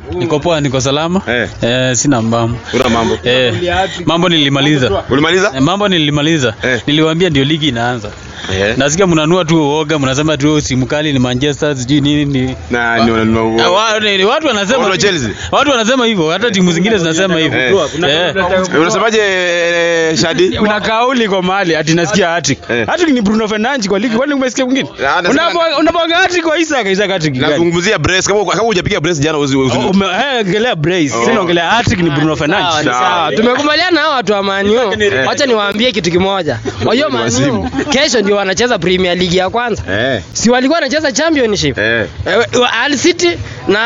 Niko poa, niko salama. Eh. Eh, sina mambo. Una mambo. Eh, mambo nilimaliza. Ulimaliza? Eh, mambo nilimaliza. Eh. Niliwaambia ndio ligi inaanza. Eh. Nasikia mnanua tu uoga, mnasema tu simu kali ni Manchester sijui nini ni Na ni wana- Ah, wa- ni- watu wanasema Watu wa Chelsea? watu wanasema hivyo, hata timu zingine zinasema hivyo. Eh. Eh. Eh, Unasemaje eh, Shadi? kuna kauli kwa mahali ati nasikia hattrick. Eh. Hattrick ni Bruno Fernandes kwa ligi, kwani umesikia mwingine? Ah, nasema- Unapo- Unapanga hattrick kwa Isaac, Isaac hattrick gani? Nazungumzia brace kama kama hujapiga brace jana usi usi- Oh, ume- eh, ongelea brace. Oh. Sina ongelea hattrick ni Bruno Fernandes. Sawa. Sawa, tumekubaliana na hao watu wa Man U. Wacha niwaambie kitu kimoja. Wajua Man U Wasimu. kesho ndio wanacheza Premier League ya kwanza. Eh. Si walikuwa wanacheza Championship. Eh. Eh, wa- Hull City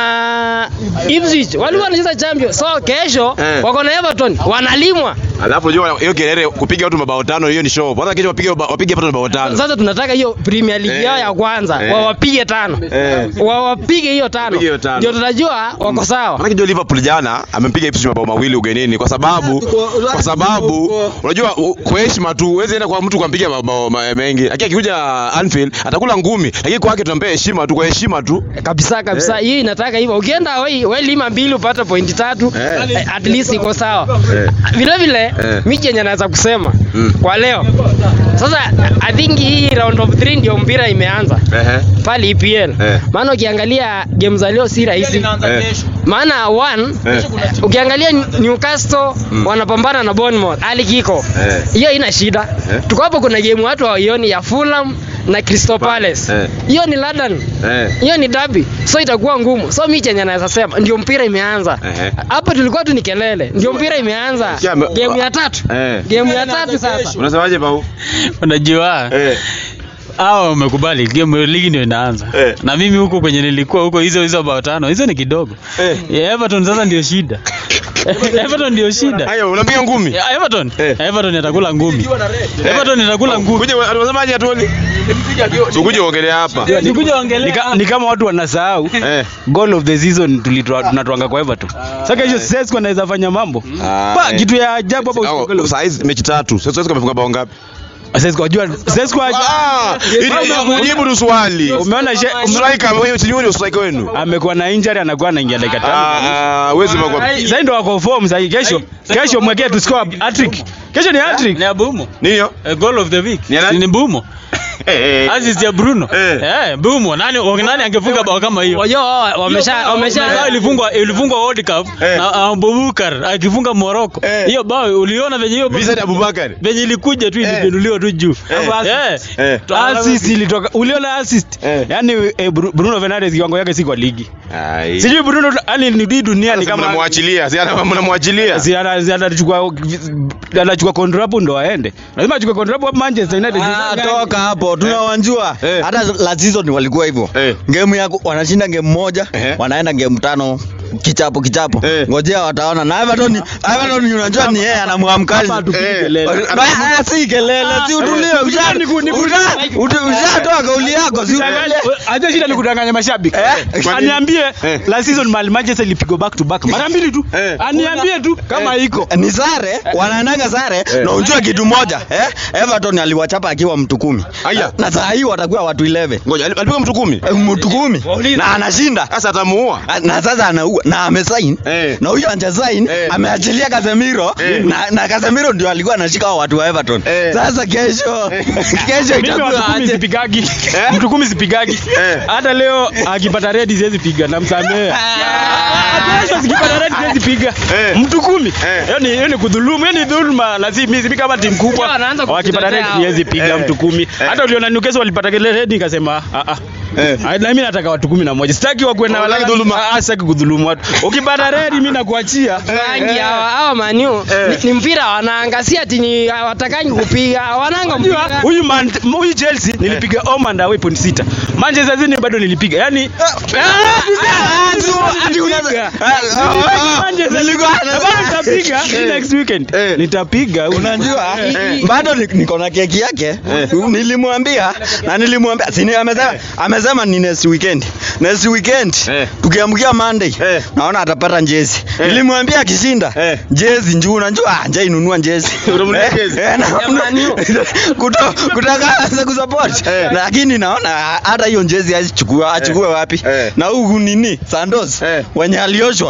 na Ipswich walikuwa wanacheza Champion. So kesho Eh. wako na Everton wanalimwa. Alafu unajua hiyo kelele kupiga watu mabao tano hiyo ni show. Kwanza kesho wapige wapige hapa mabao tano. Sasa tunataka hiyo Premier League Eh. yao ya kwanza Eh. wawapige tano. Eh. Wawapige hiyo tano. Wapige hiyo tano. Ndio tutajua wako sawa. Maana kijua Liverpool jana amempiga Ipswich mabao mawili ugenini kwa sababu kwa sababu unajua u- kwa heshima tu huwezi enda kwa mtu kumpiga mabao ma- mengi. Lakini akikuja Anfield atakula ngumi. Lakini kwake tunampea heshima tu kwa heshima tu. kabisa kabisa hii inataka hivyo ukienda we, we lima mbili upate pointi tatu Eh. eh, at least iko sawa Eh. vile vile Eh. mimi chenye naweza kusema Mm. kwa leo sasa i think hii round of 3 ndio mpira imeanza Ehe. pale EPL Eh. maana ukiangalia game za leo si rahisi Eh. maana one Eh. ukiangalia Newcastle wanapambana na Bournemouth hali kiko Eh. hiyo ina shida Eh. tuko hapo kuna game watu hawaioni ya Fulham na Crystal Palace Eh. hiyo ni London Eh. hiyo ni dabi so itakuwa ngumu so mi chenye naweza sema ndio mpira imeanza Ehe. hapo tulikuwa tu ni kelele ndio mpira imeanza Sikia, me- game ya tatu Eh. game ya tatu sasa Unasemaje Pau? Unajua Eh. hao wamekubali game ligi ndio inaanza. Eh. Na mimi huko kwenye nilikuwa huko hizo hizo bao tano, hizo ni kidogo. Eh. Yeah, Everton sasa ndio shida. Everton ndio shida. Haya unapiga ngumi. Yeah, Everton. Eh. Everton atakula ngumi. Everton itakula ngumi. Kuja unasemaje Atoli? Ukuje uongelea hapa. Nikuja Ni, ongelea. ka, ni kama watu wanasahau Eh. goal of the season tulitoa tunatoanga kwa Everton. Sasa hiyo Sesco anaweza fanya mambo. Ah, Pa eh. kitu ya ajabu hapo Au, usipogola. Saa hizi mechi tatu. Sasa sasa kamefunga bao ngapi? Sesco wajua Sesco Ah, ili jibu tu swali. Umeona she- ume- Striker wewe timu ni striker wenu. amekuwa na injury anakuwa anaingia dakika tano. Ah, wewe zima kwa. Sasa ndio wako form sasa kesho. Kesho mwekee tu score hat-trick. Kesho ni hat-trick. Ni Abumo. Nini hiyo? A goal of the week. Ni ya nani? Ni Bumo. Eh. Assist ya Bruno. Eh. Eh, Bumo. Nani nani angefunga bao kama hiyo? wajua wao wamesha Bao wamesha ilifungwa ilifungwa World Cup Eh. na Abubakar akifunga Morocco. Eh. Hiyo bao uliona venye hiyo Vincent Abubakar. venye ilikuja tu ilibenuliwa tu juu. Eh. Eh. Assist ilitoka. Uliona assist? Eh. Yaani eh, Bru- Bruno Fernandes kiwango yake si kwa ligi. Ai. Sijui Bruno yani ni hii dunia ni Sasa kama mnamwachilia, si ana- mnamwachilia. si ana- si anachukua anachukua kontrapu ndo aende. Lazima achukue kontrapu hapo Manchester United. Ah, toka hapo tunawanjua Eh. hata la season walikuwa hivyo Eh. game ya wanashinda game moja Ehe. wanaenda game tano kichapo kichapo Eh. ngojea wataona na Everton Everton unajua ni yeye anamwamkali Hapa tupige Eh. kelele. Ba- ah, si kelele si utulie usha- usha- utu- ushatoa kauli yako si Acha shida ni kudanganya mashabiki. Eh? Kwa nini? Aniambie Eh. la season Mal Manchester ilipigwa back to back mara mbili tu. Eh. Aniambie tu kama iko. ni sare wanaendanga sare na unjua kitu moja eh? Everton aliwachapa akiwa mtu kumi Aya. na saa hii watakuwa watu 11 Ngoja, alipiga mtu kumi. Eh, mtu kumi na anashinda Sasa atamuua. na sasa anaua na amesain Eh. na huyo anjasain Eh. ameachilia Casemiro Eh. na, na Casemiro ndio alikuwa anashika hao watu wa Everton Eh. sasa kesho kesho Mimi itakuwa watu kumi aje sipigagi. Eh? Mtu kumi sipigagi. Eh. Hata leo akipata red siwezi piga namsamea. Hata kesho sikipata red siwezi piga. Eh. Mtu kumi. Eh. Hiyo ni hiyo ni kudhulumu, hiyo ni dhulma. Lazima mimi kama timu kubwa Wanaanza wakipata red kujitetea siwezi piga Eh. mtu kumi. Hata uliona Newcastle walipata ile red nikasema ah ah. Eh. Ah, Na mimi nataka watu kumi na moja. Sitaki wakuwe na Hutaki wala dhuluma. Ah, sitaki kudhulumu watu. Ukipata red mimi nakuachia. rangi hawa hawa Man U ni, ni mpira wanaangazia ati ni hawatakangi kupiga wananga Unajua, mpira huyu Man- huyu Chelsea nilipiga home and away point sita. Manchester City bado nilipiga. Yaani nitapiga next weekend. Eh. Nitapiga. unajua Eh. bado ni- niko na keki yake Eh. nilimwambia na nilimwambia sini amesema amesema ni next weekend next weekend Eh. tukiamkia Monday Eh. naona atapata njezi Eh. nilimwambia akishinda Eh. njezi njuu unajua njaa inunua njezi Unamnunulia Eh, jezi? eh, na- Ya Man U. kuto- kutaka anza kusupport Eh. lakini naona hata hiyo njezi achukue achukue wapi Eh. na huku nini Santos Eh. wenye alioshwa